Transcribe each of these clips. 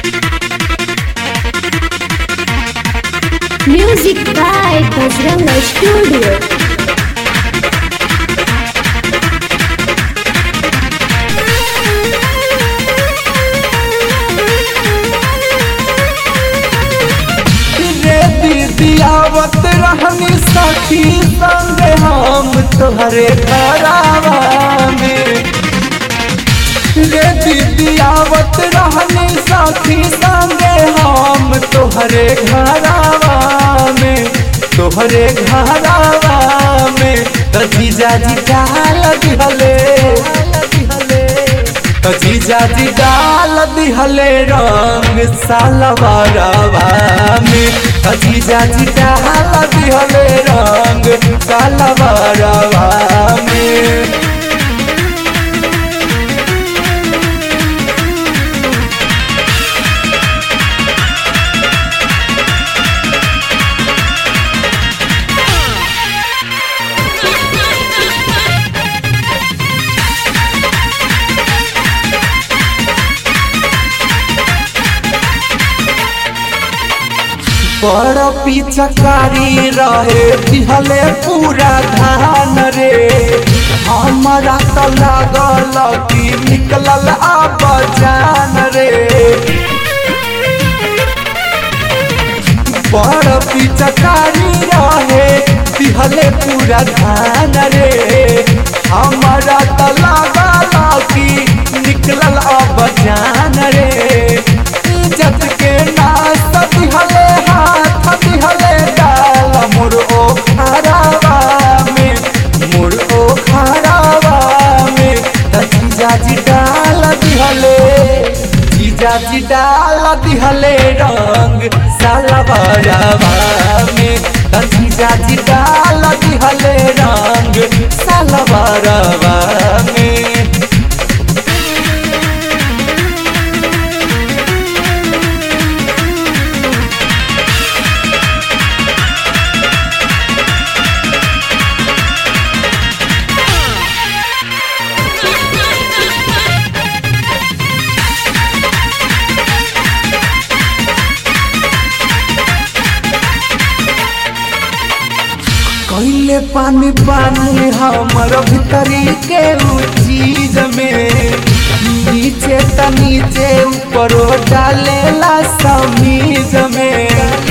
Music by Bajranga Studio. रे दीदी आवत रहनी सखी संग हम तोहरे घरावा में रे दीदी आवत रहनी सखी संग हम तोहरे घरावा में तोहरे घरावा में त जीजा जी डाल दिहले त जीजा जी डाल दिहले रंग सालवारवा में त जीजा जी डाल दिहले रंग सालवारवा में बड़ पिचकारी रहे दिहले पूरा धान रे हमारा तो लागल कि निकलल आब जान रे बड़ पिचकारी रहे दिहले पूरा धान रे हमारा तो लागल कि निकलल अब जान रे इज्जत के नाश दिहले हाथ दिहले डाल मोर ओ खराबा में मोर ओ खराबा में त जीजाजी डाल दिहले जीजाजी डाल दिहले रंग सालबरवा में त जीजाजी डाल दिहले रंग सालबरवा में कैले पानी पानी हमर भीतरी के उ चीज में नीचे त नीचे ऊपर डालेला समीज में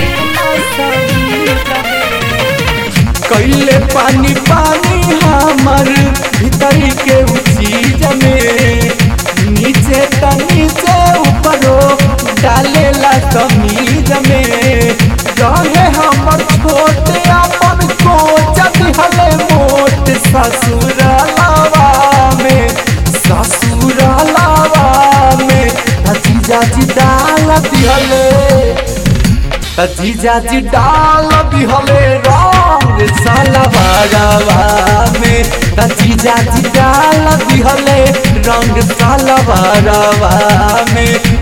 कैले पानी पानी हमर भीतरी के उ चीज में नीचे त नीचे ऊपर डालेला समीज में रहे हमर छोटे अपन कोच दिहले मोट ससुर लावा में ससुर लावा में जीजा जी डाल दिहले जीजा जी डाल दिहले रंग सालवारवा में जीजा जी डाल दिहले रंग सालवारवा में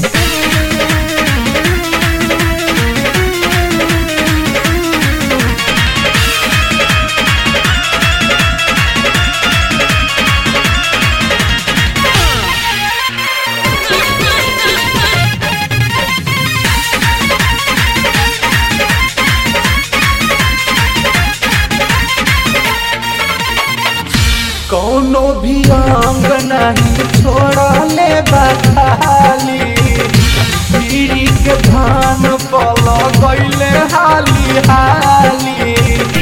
कौनो भी अंग नहीं छोड़ले बखाली पीरी के धान पल गईले हाली हाली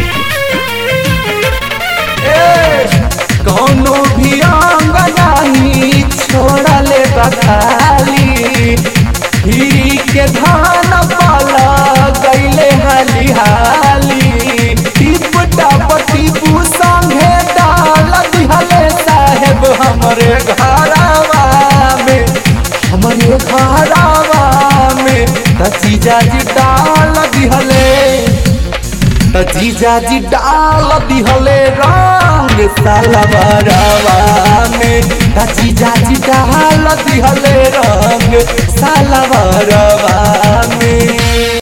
ए कौनो भी अंग नहीं छोड़ले बखाली पीरी के धान पल गईले हाली हाली टिप टप टिपू संगे डाल दिहले साहेब हमरे घरवा में हमरे घरवा में जीजा जी डाल दिहले जीजा जी डाल दिहले रंग सालबरवा में जीजा जी डाल दिहले रंग सालबरवा में